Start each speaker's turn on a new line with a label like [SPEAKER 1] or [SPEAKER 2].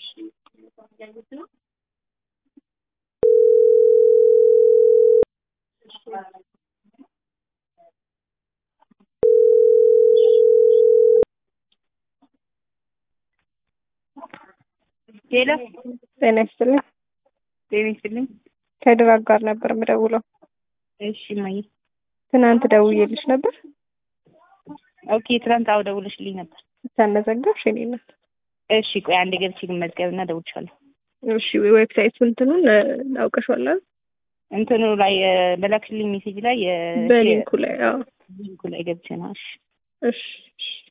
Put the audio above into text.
[SPEAKER 1] ሄሎ
[SPEAKER 2] ጤና ይስጥልኝ።
[SPEAKER 1] ጤና ይስጥልኝ።
[SPEAKER 2] ከድራግ ጋር ነበር የምደውለው።
[SPEAKER 1] እሺ እማዬ።
[SPEAKER 2] ትናንት ደውዬልሽ ነበር
[SPEAKER 1] ኦኬ ትናንት አዎ ደውለሽልኝ ነበር።
[SPEAKER 2] ተመዘገብሽ? የኔ እናት
[SPEAKER 1] እሺ ቆይ አንድ ገብቼ ልመዝገብና እደውልልሻለሁ።
[SPEAKER 2] እሺ ዌብሳይቱ እንትኑን አውቀሻል አይደል?
[SPEAKER 1] እንትኑ ላይ በላክሽልኝ ሜሴጅ ላይ
[SPEAKER 2] በሊንኩ ላይ አዎ።
[SPEAKER 1] ሊንኩ ላይ ገብቼ ነው። እሺ
[SPEAKER 2] እሺ እሺ